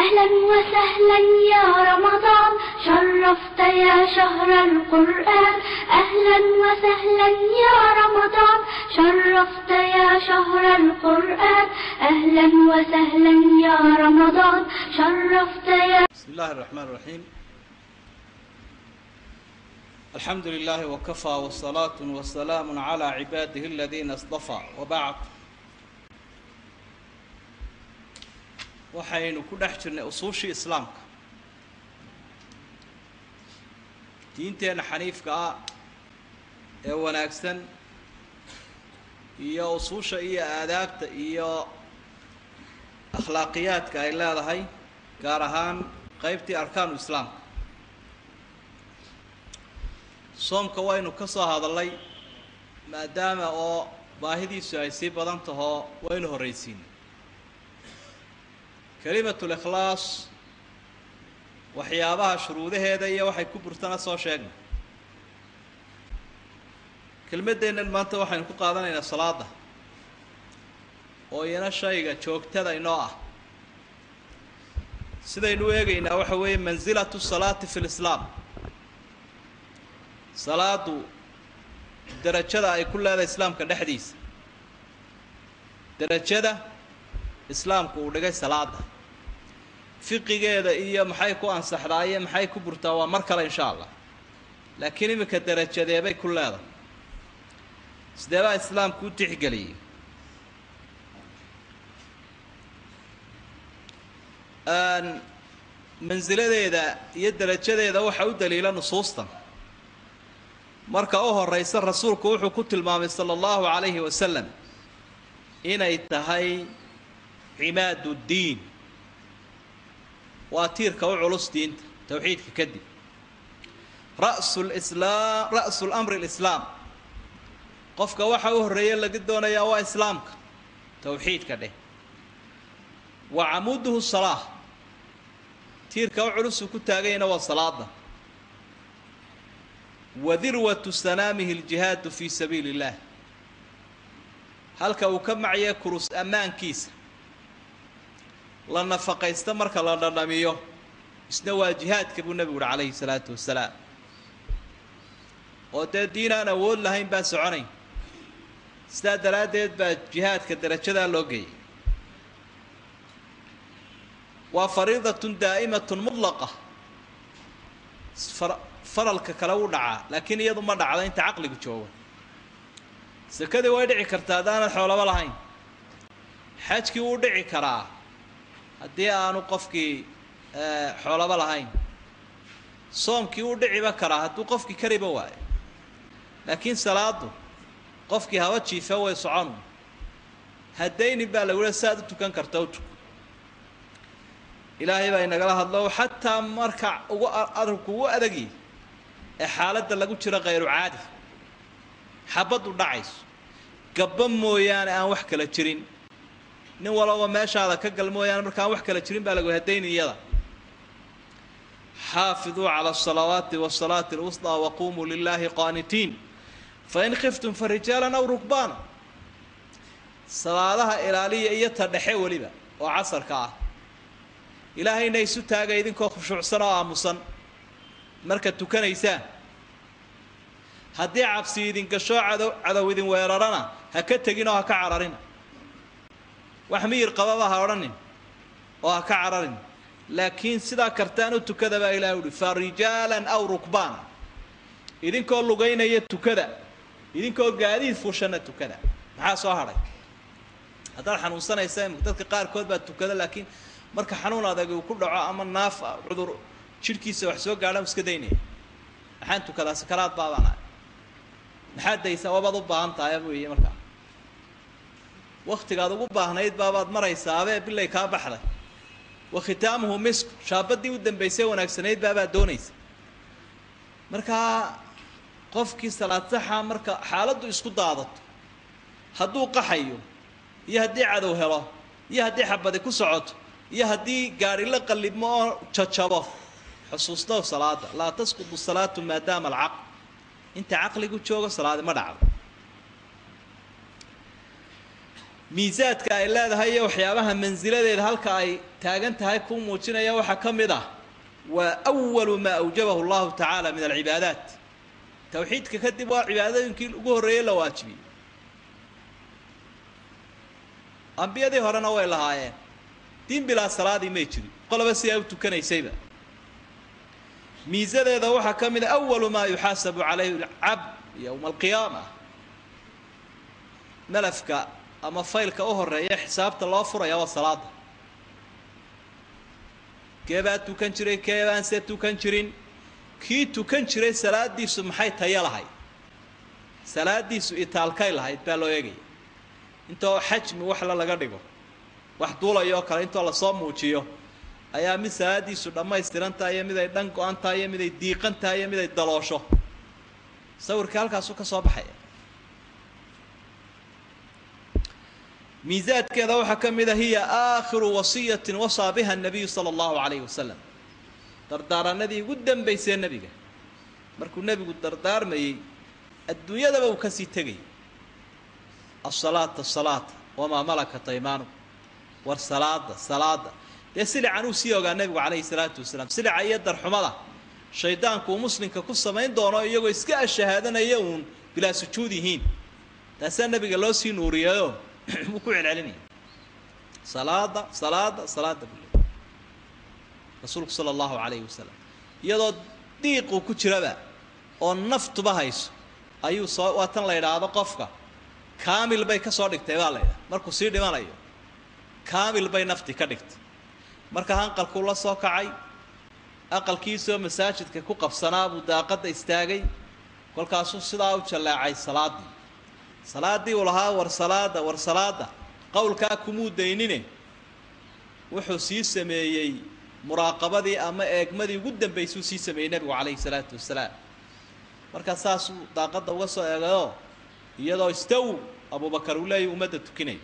أهلا وسهلا يا رمضان شرفت يا شهر القرآن أهلا وسهلا يا رمضان شرفت يا شهر القرآن أهلا وسهلا يا رمضان شرفت يا بسم الله الرحمن الرحيم الحمد لله وكفى والصلاة والسلام على عباده الذين اصطفى وبعد waxaynu ku dhex jirnay usuushii islaamka diinteenna xaniifka ah ee wanaagsan iyo usuusha iyo aadaabta iyo akhlaaqiyaadka ay leedahay gaar ahaan qeybtii arkaanu islaamka soomka waynu ka soo hadallay maadaama oo baahidiisu ay sii badan tahoo waynu horraysiinay kelimatul ikhlaas waxyaabaha shuruudaheeda iyo waxay ku burtana soo sheegnay kelmaddeennan maanta waxaynu ku qaadanaynaa salaada oo iyana shayga joogtada inoo ah sidaynu u eegaynaa waxa weeye mansilatu salaati fi lislaam salaadu derajada ay ku leedahay islaamka dhexdiisa derajada islaamku uu dhigay salaada fiqigeeda iyo maxay ku ansaxdaa iyo maxay ku burtaa waa mar kale insha allah laakiin iminka derajadeebay ku leedahay sideebaa islaamku u tixgeliyey mansiladeeda iyo derajadeeda waxaa u daliila nusuustan marka u horeysa rasuulku wuxuu ku tilmaamay sala allahu calayhi wasalam inay tahay cimaad ddiin waa tiirka u culus diinta towxiidka kadib rasu lislaam ra'su lamri lislaam qofka waxa u horreeya laga doonayaa waa islaamka towxiidka dheh wa camuduhu salaa tiirka u culusuu ku taaganyana waa salaada wa dirwatu sanaamihi aljihaadu fii sabiili illah halka uu ka macya kurus ammaankiisa la nafaqaysta marka la dhadhamiyo isna waa jihaadka buu nebigu uhi calayhi salaatu wasalaam oo dee diin aan awood lahayn baa soconayn sidaa daraaddeed baa jihaadka derajadaa loo geeyay waa fariidatun daa'imatun mudlaqa faralka kale u dhacaa laakiin iyadu ma dhacdo inta caqligu jooga sakadii way dhici kartaa haddaanad xoolaba lahayn xajkii wuu dhici karaa haddii aanu qofkii xoolaba lahayn soomkii wuu dhiciba karaa hadduu qofkii kariba waayo laakiin salaadu qofkii haba jiifa way soconu haddaynin baa lagu leha saaad u tukan karta u tuk ilaahay baa inagala hadlo xataa marka ugu adabku ugu adagyi ee xaaladda lagu jiro khayru caadi xabaddu dhacayso gabba mooyaane aan wax kala jirin nin walaba meeshaada ka gal mooyaane markaan wax kala jirin baa lagu hadayni iyada xaafiduu cala asalawaati wasalaati alwusطaa waqumuu lilaahi qaanitiin fain khiftum fa rijaalan aw rukbaana salaadaha ilaaliya iyo ta dhexe weliba oo casarka ah ilaahayna isu taaga idinkoo khushuucsan oo aamusan marka tukanaysaan haddii cabsi idin gashoo cadow cadow idin weerarana ha ka tegin oo ha ka cararina wax miyir qababa ha odhanin oo ha ka cararin laakiin sidaa kartaan u tukada baa ilahay uhi fa rijaalan aw rukbaana idinkoo lugaynaya tukada idinkoo gaadiid fuushana tukada maxaa soo hadhay haddaad xanuunsanaysa dadka qaarkood baa tukada laakiin marka xanuun adag uu ku dhaco ama naaf cudur jidhkiisa wax soo gaadha iska daynaya maxaan tukadaa sakaraad baabaan ahay maxaad daysaa wabaad u baahan tahay weeye markaa waktigaad ugu baahnayd baabaad maraysaabee bilay kaa baxday wa khitaamuhu misku shaabadii u dambaysay wanaagsanayd baabaad doonaysa markaa qofkii salaad saxa marka xaaladdu isku daadato hadduu qaxayo iyo haddii cadow helo iyo haddii xabadi ku socoto iyo haddii gaari la qallibmo oo jajabo xusuusnow salaada laa tasqutu salaatu maadaama alcaql inta caqligu joogo salaadi ma dhacdo miisaadka ay leedahay iyo waxyaabaha mansiladeeda halka ay taagan tahay ku muujinaya waxaa ka mid ah waa awalu maa awjabahu llahu tacaala min alcibaadaat tawxiidka kadib waa cibaadooyinkii ugu horreeyey la waajibiyey ambiyadii horena way lahaayeen diin bilaa salaadii may jirin qoloba si ay u tukanaysayba miisadeeda waxaa ka mid a awalu maa yuxaasabu calayhi alcabd yowma alqiyaama malafka ama faylka u horeeya xisaabta loo furaya waa salaada kee baa tukan jiray kee baan se tukan jirin kii tukan jiray salaadiisu maxay tayo lahayd salaadiisu itaalkay lahayd baa loo eegaya intoo xajmi waxla laga dhigo wax duulayoo kale intoo lasoo muujiyo ayaa mid salaadiisu dhammaystiran tahay iyo mid ay dhan go-an tahay iyo mid ay diiqan tahay iyo mid ay daloosho sawirkii halkaasuu ka soo baxaya miisaadkeeda waxaa ka mid a hiya aakhiru wasiyatin wasaa biha nabiyu sala allahu calayhi wasalam dardaaranadii ugu dambaysee nebiga markuu nebigu dardaarmayey adduunyadaba uu kasii tegayay asalaata asalaata wamaa malakat aymaanu war salaada salaada dee silican uu sii ogaa nebigu calayhi salaatu wasalaam silica iyo darxumada shaydaanku uu muslimka ku samayn doono iyagoo iska ashahaadanaya uun bilaa sujuud yihiin taasaa nebiga loo sii nuuriyeyo wuu ku celcelinaya salaada salaada salaada bule rasuulku sala allahu calayhi wasalam iyadoo diiquu ku jiraba oo naftuba hayso ayuu soo waa tan la idhaahdo qofka kaamil bay ka soo dhigtay baa la ydhaha markuu sii dhimanayo kaamil bay nafti ka dhigtay marka hanqalkuu la soo kacay aqalkiisoo masaajidka ku qabsanaa buu daaqadda istaagay kolkaasuu sidaa u jallaacay salaaddii salaaddii uu lahaa war salaada war salaada qowlkaa kumuu daynine wuxuu sii sameeyey muraaqabadii ama eegmadii ugu dambaysuu sii sameeyey nebigu calayhi salaatu wasalaam markaa saasuu daaqadda uga soo eegayoo iyadoo istaw abubakar uu leeyahy ummadda tukinayo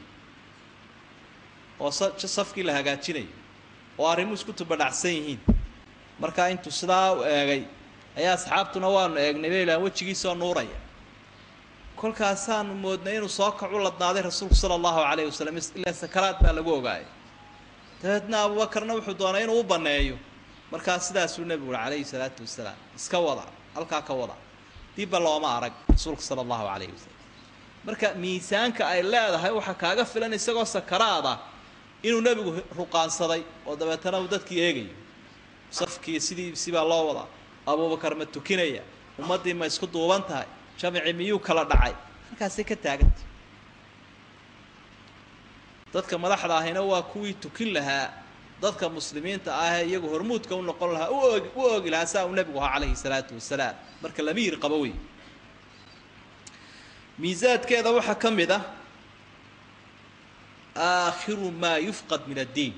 oo safkii la hagaajinayo oo arrimuhu isku tubadhacsan yihiin markaa intuu sidaa u eegay ayaa asxaabtuna waanu eegnay bay ilahan wejigiisoo nuuraya kolkaasaanu moodnay inuu soo kacu ladnaaday rasuulku sala allahu calayhi wasalam ilaa sakaraad baa lagu ogaayay dabeedna abubakarna wuxuu doonay inuu u banneeyo markaa sidaasuu nebigu uhi calayhi salaatu wasalaam iska wada halkaa ka wada dibba looma arag rasuulka sala allahu calayhi wasalam marka miisaanka ay leedahay waxaa kaaga filan isagoo sakaraada inuu nebigu ruqaansaday oo dabeetana uu dadkii eegayo safkii sidii sibaa loo wadaa abuubakar ma tukinaya ummaddii ma isku duuban tahay jamci miyuu kala dhacay halkaasay ka taagantay dadka madaxda ahina waa kuwii tukin lahaa dadka muslimiinta ahee iyagu hormuudka u noqon lahaa u oogi u oogi lahaa saa uu nebigu ahaa calayhi salaatu wasalaam marka lama yir qabo wey miisaadkeeda waxaa ka mid ah aakhiru maa yufqad min addiin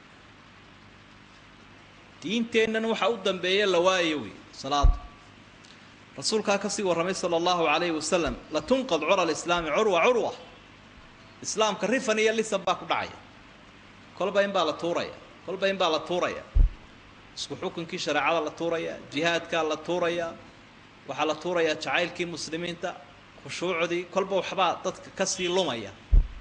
diinteennan waxa u dambeeya la waayo wey salaada rasuulkaa kasii warramay sala allahu calayhi wasalam latunqad cura alislaami curwa curwa islaamka rifan iyo lisan baa ku dhacaya kolba in baa la tuuraya kolba in baa la tuuraya isku xukunkii shareecada la tuuraya jihaadkaa la tuuraya waxaa la tuurayaa jacaylkii muslimiinta khushuucdii kolba waxbaa dadka kasii lumaya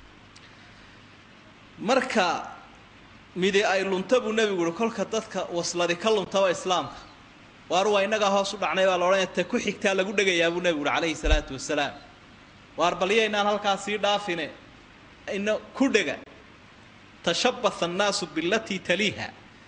marka midi ay lunta buu nebigu uhi kolka dadka wasladi ka luntaba islaamka waar waa innagaa hoos u dhacnay baa la odhanaya ta ku xigtaa lagu dhegayaa buu nebigu uhi calayhi salaatu wasalaam waar balyaynaan halkaa sii dhaafine ina ku dhega tashabbaha annaasu bilatii taliiha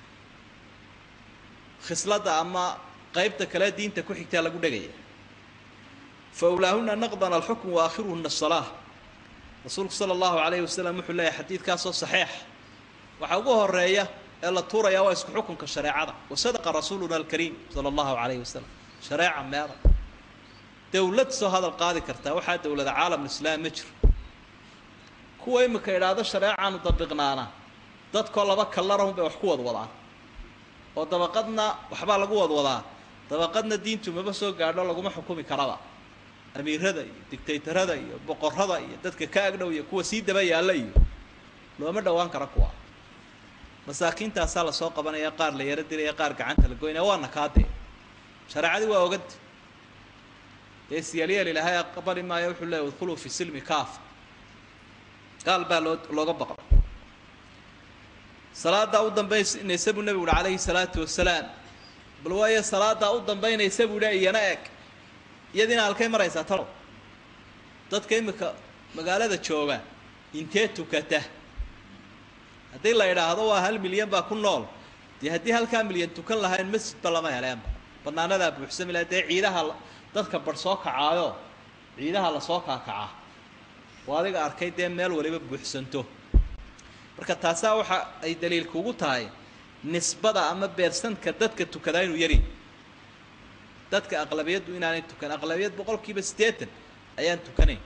khisladda ama qaybta kale diinta ku xigtaa lagu dhegaya fa ulaahuna naqdan alxukm wa aakhiruhuna asalaa rasuulku sala allahu calayhi wasalam wuxuu leeyahay xadiidkaasoo saxiix waxaa ugu horeeya ee la tuurayaa waa isku xukunka shareecada wa sadaqa rasuuluna alkariim sala allahu calayhi wasalam shareeca meeda dowlad soo hadal qaadi kartaa waxaa dowlada caalamulislaam ma jiro kuwa imika idhaahdo shareecaanu dabiqnaana dadkoo laba kallarahun bay wax ku wadwadaan oo dabaqadna waxbaa lagu wadwadaa dabaqadna diintu maba soo gaadho laguma xukumi karaba amiirada iyo dictaytarada iyo boqorada iyo dadka ka agdhow iyo kuwa sii daba yaalla iyo looma dhowaan kara kuwa masaakiintaasaa lasoo qabanaya qaar la yaro dilaya qaar gacanta la goynaya waana kaadee shareecadii waa oganta dee siyalyeel ilaahay aqbali maayo wuxuu leeya udkhuluu fi silmi kaafa gaal baa loo looga baqo salaadaa u dambaynaysa buu nebigu uhi calayhi salaatu wasalaam bal waayo salaadaa u dambaynaysa buu idhi iyana eg iyadiina halkay maraysaa talow dadka imika magaalada jooga intee tukata haddii la idhaahdo waa hal milyan baa ku nool dee haddii halkaa milyan tukan lahayn masjidba lama heleenba banaanadaa buuxsami laha dee ciidaha dadka bar soo kacaayo ciidaha lasoo kaakacaa oo adiga arkay dee meel waliba buuxsanto marka taasaa waxa ay daliil kugu tahay nisbada ama beersanka dadka tukadaa inuu yari dadka aqlabiyaddu inaanay tukan aqlabiyad boqol kiiba siddeetan ayaan tukanayn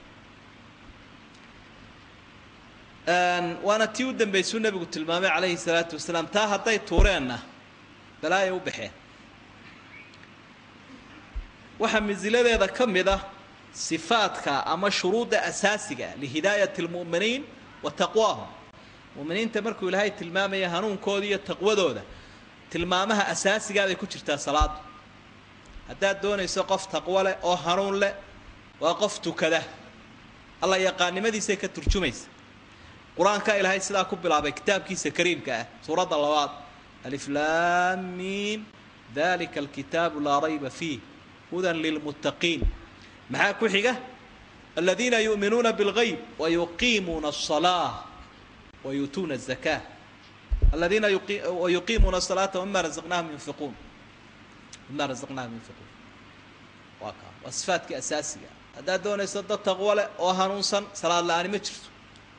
waana tii u dambaysuu nebigu tilmaamay calayhi salaatu wasalaam taa hadday tuureenna balaaya u baxeen waxaa masiladeeda ka mid ah sifaadka ama shuruudda asaasiga lihidaayati lmu'miniin wa taqwaahum mu'miniinta markuu ilaahay tilmaamaya hanuunkooda iyo taqwadooda tilmaamaha asaasigaa bay ku jirtaa salaadu haddaad doonayso qof taqwo leh oo hanuun leh waa qof tukada alla yaqaannimadiisay ka turjumaysa qur-aankaa ilaahay sidaa ku bilaabay kitaabkiisa kariimka ah suuradda labaad aliflaamiim dalika alkitaabu laa rayba fiih hudan lilmuttaqiin maxaa ku xiga aladiina yu'minuuna bilgayb wayuqiimuuna الصalaaة wayuutuuna الزakaa aladiina wayuqiimuuna الصalaata wmima razaqnaahum yunfiquun mima razaqnaahum yunfiquun waa kaa waa sifaadkii asaasiga haddaad doonayso dad taqwo leh oo hanuunsan salaad la-aani ma jirto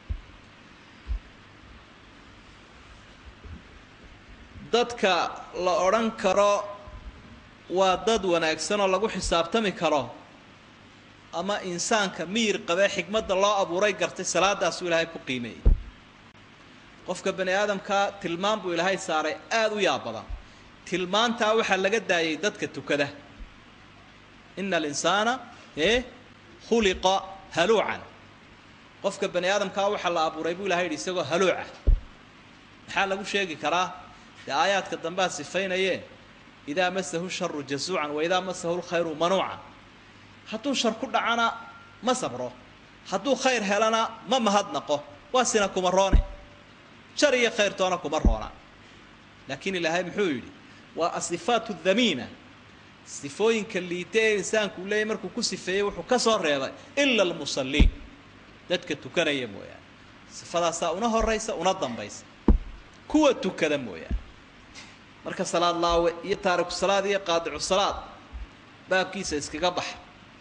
dadka la odhan karo waa dad wanaagsan oo lagu xisaabtami karo ama insaanka miyir qabee xikmadda loo abuuray gartay salaadaasuu ilaahay ku qiimeeyey qofka bani aadamkaa tilmaan buu ilaahay saaray aada u yaab badan tilmaantaa waxaa laga daayay dadka tukada ina alinsaana e khuliqa haluucan qofka bani aadamkaa waxaa la abuuray buu ilahay yidhi isagoo haluuca maxaa lagu sheegi karaa dee aayaadka dambea sifaynaye idaa masahu sharu jazuucan wa idaa masahu lkhayru manuucan hadduu shar ku dhacana ma sabro hadduu khayr helana ma mahadnaqo waa sina kuma roone shar iyo khayrtoona kuma roona laakiin ilaahay muxuu yidhi waa asifaatu dhamiina sifooyinka liita ee insaanku u leeyahy markuu ku sifeeyey wuxuu ka soo reebay ila almusalliin dadka tukanaya mooyaane sifadaasaa una horaysa una dambaysa kuwa tukada mooyaane marka salaad laawe iyo taariku salaad iyo qaadicu salaad baabkiisa iskaga baxa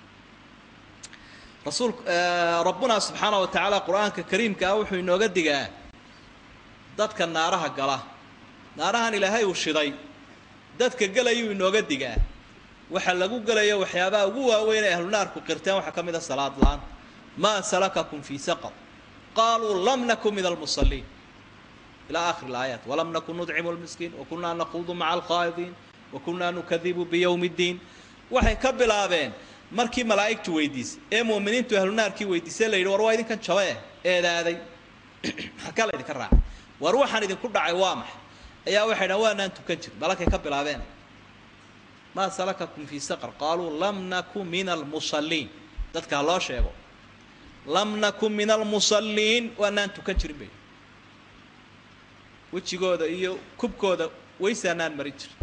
rasuul rabbuna subxaana wa tacaala qur-aanka kariimka ah wuxuu inooga digaa dadka naaraha gala naarahan ilaahay uu shiday dadka gelayuu inooga digaa waxa lagu gelayo waxyaabaha ugu waaweyn ee ahlu naarku qirteen waxaa ka mid a salaad la-aan maa salakakum fii saqar qaaluu lam nakun min almusalliin ilaa akhir alaayaat walam nakun nudcimu lmiskiin wakunaa naquudu maca alkhaa'idiin wakunaa nukadibu biyowmi ddiin waxay ka bilaabeen markii malaa'igtu weydiisay ee mu'miniintu ahlu naarkii weydiisay la yidhi war waa idinkan jabe eedaaday maxaa la idinka raacay war waxaan idinku dhacay waa maxay ayaa waxay dhahan waanaan tukan jirin balakay ka bilaabeen maa salakakum fii saqar qaaluu lam naku min almusalliin dadka ha loo sheego lam nakun min almusalliin waanaan tukan jirin bay wejigooda iyo kubkooda waysaanaan marin jirin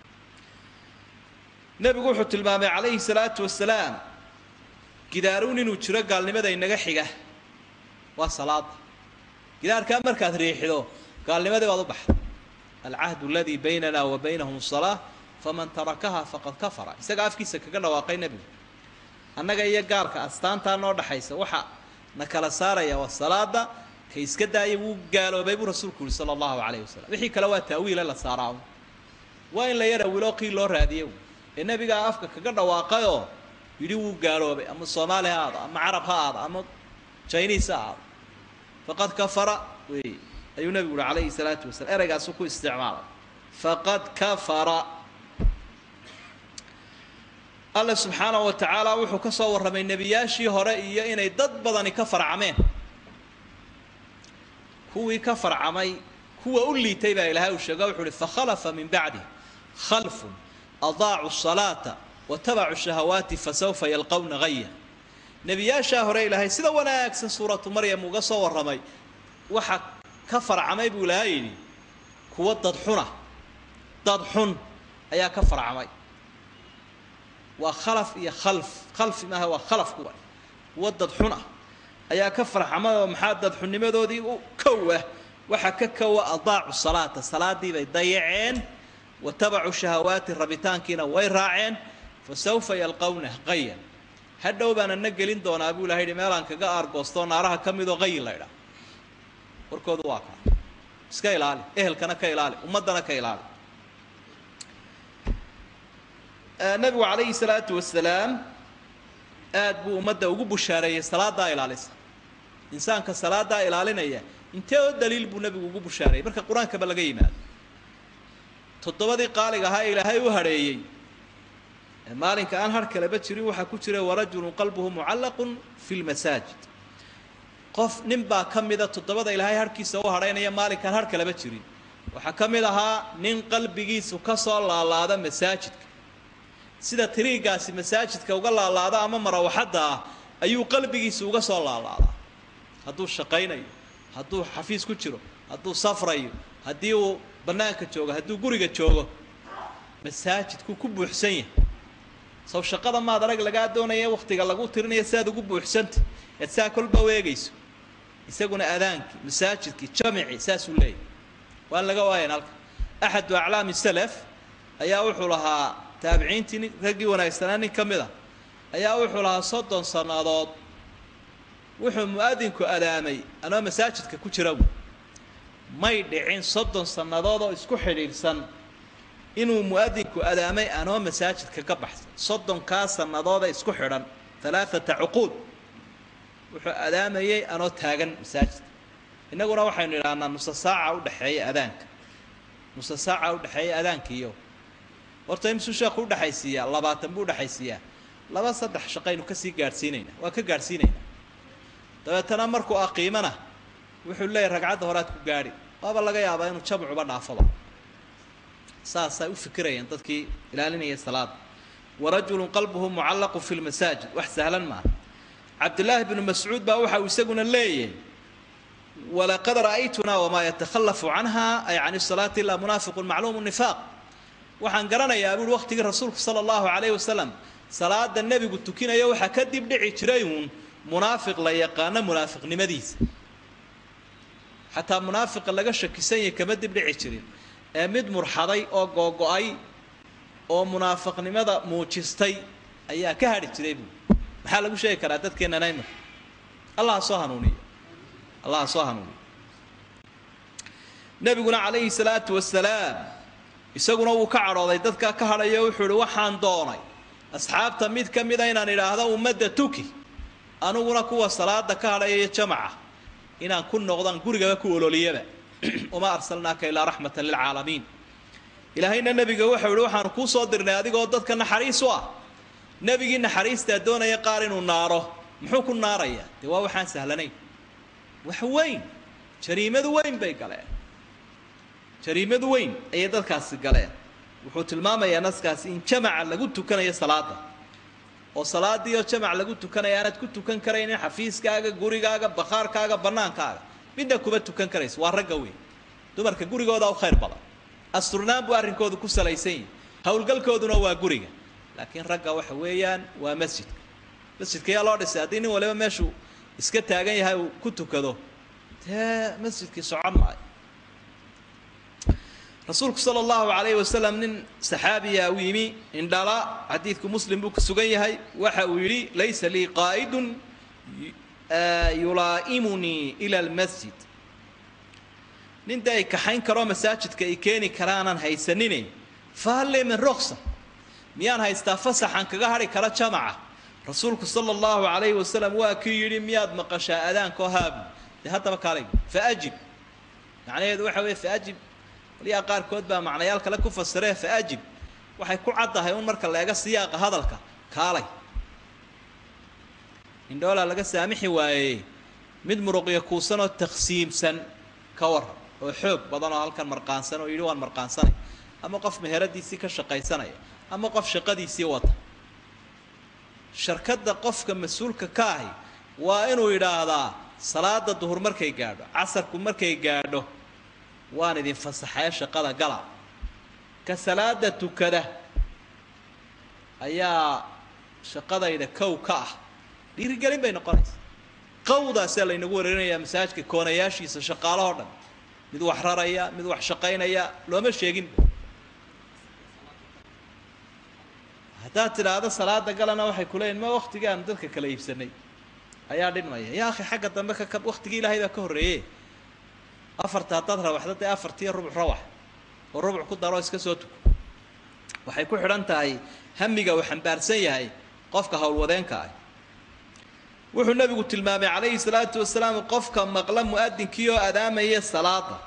nebigu wuxuu tilmaamay calayhi salaatu wasalaam gidaaruun inuu jiro gaalnimada inaga xiga waa salaada gidaarkaa markaad riixido gaalnimadii baad u baxda alcahdu aladii baynana wa baynahum salaa faman tarakaha faqad kafara isaga afkiisa kaga dhawaaqay nebigu annaga iyo gaarka astaantaa noo dhaxaysa waxa na kala saaraya waa salaada ka iska daaya wuu gaaloobay buu rasuulku yihi sala allahu calayh wasalam wixii kale waa taawiile la saaraa waa in la yara wiloo qiil loo raadiye ee nebigaa afka kaga dhawaaqayoo yidhi wuu gaaloobay ama soomaali ha aado ama carab ha aado ama jiniis ha aado faqad kafara wey ayuu nebigu uhi calayhi salaatu wasalam ereygaasu ku isticmaalay faqad kafara alla subxaanahu wa tacaala wuxuu ka soo warramay nebiyaashii hore iyo inay dad badani ka farcameen kuwii ka farcamay kuwa u liitay baa ilaahay uu sheega wuxu uhi fakhalafa min bacdi khalfun adaacu salaata watabacuu shahawaati fasawfa yalqawna haya nebiyaashaa hore ilaahay sida wanaagsan suuratu maryam uga soo warramay waxa ka farcamay buu ilaahay yidhi kuwa dad xuna dad xun ayaa ka farcamay waa khalaf iyo khalf khalfi maaha waa khalaf kuwa kuwa dad xun ah ayaa ka farxamay oo maxaa dad xunnimadoodii u kow ah waxaa ka kowa adaacu salaata salaadii bay dayaceen wa tabacuu shahawaati rabitaankiina way raaceen fa sawfa yalqawna qayan hadhow baan ana gelin doonaa buu ilahay yidhi meelaan kaga aargoostoo naaraha ka midoo qayin la ydhaa warkoodu waa kaa iska ilaali ehelkana ka ilaali ummaddana ka ilaali nabigu calayhi salaatu wasalaam aad buu ummadda ugu bushaareeyey salaadaa ilaalisa insaanka salaadaa ilaalinaya intee oo daliil buu nebigu ugu bushaareeyey marka qur-aankaba laga yimaado toddobadii qaaliga ahaa ilaahay u hadheeyey maalinka aan har kaleba jirin waxaa ku jira warajulun qalbuhu mucallaqun fi lmasaajid qof nin baa ka mida toddobada ilaahay harhkiisa u hadhaynaya maalinkaan har kaleba jirin waxaa ka mid ahaa nin qalbigiisu ka soo laalaada masaajidka sida tiriigaasi masaajidka uga laalaado ama marawaxadda ah ayuu qalbigiisa uga soo laalaadaa hadduu shaqaynayo hadduu xafiis ku jiro hadduu safrayo haddii uu bannaanka joogo hadduu guriga joogo masaajidku ku buuxsan yahay sow shaqada maad arag lagaa doonaya wakhtiga lagu tirinaya siaad ugu buuxsanta eed saa kolba weegayso isaguna adaankii masaajidkii jamicii saasuu leeyahy waan laga waayan halka axadu aclaami salaf ayaa wuxuu lahaa taabiciintii raggii wanaagsanaa nin ka mid a ayaa wuxuu lahaa soddon sannadood wuxuu mu-adinku adaamay anoo masaajidka ku jira wy may dhicin soddon sannadood oo isku xidhiidhsan inuu mu-adinku adaamay anoo masaajidka ka baxsan soddonkaa sannadoodee isku xidhan alaaata cuquud wuxuu adaamayey anoo taagan masaajidka innaguna waxaynu idhaahnaa nusa saaca udhexeeya adaanka nusa saaca udhexeeya adaankiiyo horta imsuu sheekhu udhexaysiiyaa labaatan buu udhexaysiiyaa laba saddex shaqaynu kasii gaadhsiinaynaa waa ka gaadhsiinaynaa dabeetana markuu aqiimana wuxuu leeyahy ragcadda horead ku gaadhi waaba laga yaabaa inuu jamcuba dhaafaba saasay u fikirayeen dadkii ilaalinaya salaada warajulun qalbuhu mucallaqu fi lmasaajid wax sahlan maaha cabdillaahi bnu mascuud baa waxa uu isaguna leeyahay walaqad ra'aytunaa wamaa yatakhalafu canha ay can salaati ilaa munaafiqun macluumu nifaaq waxaan garanayaa buuhi waqtigii rasuulku sala allahu calayhi wasalam salaada nebigu tukinayo waxaa ka dib dhici jiray uun munaafiq la yaqaano munaafiqnimadiisa xataa munaafiqa laga shakisan yahay kama dib dhici jirin ee mid murxaday oo googo-ay oo munaafiqnimada muujistay ayaa ka hadhi jiray buui maxaa lagu sheegi karaa dadkeenana imika allah ha soo hanuuniyo allah ha soo hanuuniyo nebiguna calayhi salaatu wasalaam isaguna wuu ka cadhooday dadkaa ka hadhayo wuxuu ihi waxaan doonay asxaabta mid ka mida inaan idhaahdo ummadda tuki aniguna kuwa salaada ka hadhaya jamaca inaan ku noqdaan gurigaba ku ololiyaba uma arsalnaaka ilaa raxmatan lilcaalamiin ilaahayna nebiga waxau ihi waxaanu kuu soo dirnay adigoo dadka naxariis u ah nebigii naxariistaa doonaya qaar inuu naaro muxuu ku naarayaa dee waa waxaan sahlanayn wax weyn jariimadu weyn bay galeen jariimadu weyn ayay dadkaasi galeen wuxuu tilmaamayaa naskaasi in jamaca lagu tukanayo salaada oo salaadii oo jamac lagu tukanaya aanaad ku tukan karaynin xafiiskaaga gurigaaga bakhaarkaaga bannaankaaga midna kuma tukan karayso waa ragga weyn dumarka gurigooda u khayr badan asturnaan buu arrinkoodu ku salaysan yahi howlgalkooduna waa guriga laakiin ragga waxa weeyaan waa masjidka masjidka yaa loo dhisay haddii nin waliba meeshuu iska taagan yahay uu ku tukado dee masjidkii socon maayo rasuulku sala allahu calayhi wasalam nin saxaabiya u yimi indhala xadiidku muslim buu ku sugan yahay waxa uu yidhi laysa lii qaa'idun yulaa'imunii ila almasjid nin dee ay kaxayn karoo masaajidka ay keeni karaanan haysanine fahalle min roksa miyaan haystaa fasaxan kaga hadhi kara jamaca rasuulku sala allahu calayhi wasalam waa kii yidhi miyaad maqashaa adaanko haabu dee haddaba kaalay faajib macnaheedu waxa weeye faajib waliyaa qaarkood baa macnayaal kale ku fasiree faajib waxay ku caddahay un marka la eega siyaaqa hadalka kaalay indhoolaa laga saamixi waayey mid muruqyo kuusanoo taksiimsan ka waran oo xoog badan oo halkan marqaansan oo yidhi waan marqaansanay ama qof meheradiisii ka shaqaysanaya ama qof shaqadiisii wata sharkadda qofka mas-uulka ka ahi waa inuu yidhaahdaa salaada duhur markay gaadho casarku markay gaadho waan idin fasaxaya shaqada gala ka salaada tukada ayaa shaqadayda kow ka ah dhiirigelin bay noqonaysaa qawdaasaa laynagu wareerinayaa masaajidka koonayaashiisa shaqaalahoo dhan mid wax raraya mid wax shaqaynaya looma sheegin haddaad tidhaahdo salaada galana waxay kuleeyihin ma waktigii aanu dadka kala iibsanay ayaa dhinmaya ya akhi xagga dambe ka waktigii ilaahay baa ka horreeye afarta haddaad rawaxda dee afartiiyo rubuc rawax oo rubuc ku daroo iska soo tuko waxay ku xidhan tahay hamiga uu xambaarsan yahay qofka howlwadeenka ah wuxuu nebigu tilmaamay calayhi salaatu wasalaam qofka maqla mu-adinkii oo adaamaya salaada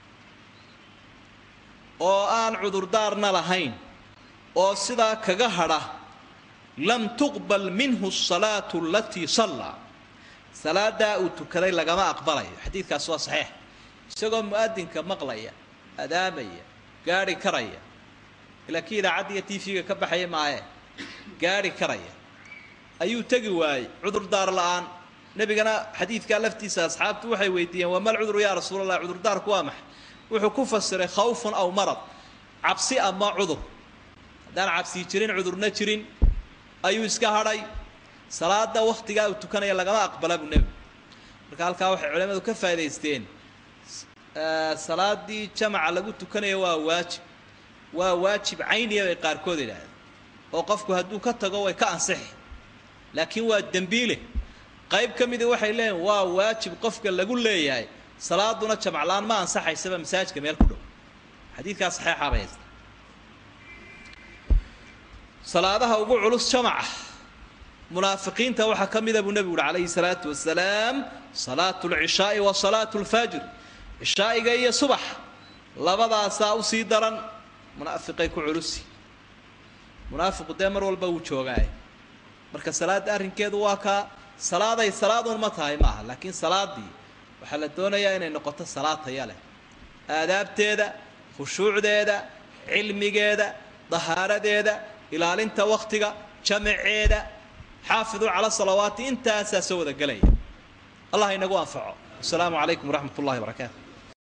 oo aan cudurdaarna lahayn oo sidaa kaga hadha lam tuqbal minhu asalaatu alatii sallaa salaadaa uu tukaday lagama aqbalayo xadiidkaas waa saxiix isagoo mu-adinka maqlaya adaamaya gaadhi karaya ilaa kii idaacadda iyo t v-ga ka baxaya maaye gaadhi karaya ayuu tegi waayey cudurdaar la-aan nebigana xadiidkaa laftiisa asxaabtu waxay weydiiyeen waa mal cuduru yaa rasuul allah cudurdaarku waa maxay wuxuu ku fasiray khawfun aw marad cabsi ama cudur haddaan cabsii jirin cudurna jirin ayuu iska hadhay salaada waktigaa uu tukanaya lagama aqbala buu nebigu marka halkaa waxay culimadu ka faa'idaysteen salaadii jamaca lagu tukanaya waa waajib waa waajib cayniya bay qaarkood idhaahdeen oo qofku hadduu ka tago way ka ansixi laakiin waa dembiile qayb ka mida waxay leeyihin waa waajib qofka lagu leeyahay salaaduna jamaclaan ma ansaxaysaba masaajidka meel ku dhow xadiidkaa saxeexaa bay haysta salaadaha ugu culus jamaca munaafiqiinta waxaa ka mida buu nebigu uhi calayhi salaatu wasalaam salaatu lcishaai wa salaatu lfajr cishaa'iga iyo subax labadaasaa usii daran munaafiqay ku culusi munaafiqu dee mar walba wuu joogaaye marka salaadda arrinkeedu waa kaa salaaday salaaduun ma tahay maaha laakiin salaadii waxaa la doonayaa inay noqoto salaad taya leh aadaabteeda khushuucdeeda cilmigeeda dahaaradeeda ilaalinta waktiga jamaceeda xaafiduu cala salawaati intaasaa soo wada gelaya allah inagu anfaco wasalaamu calaykum waraxmat ullahi barakaatu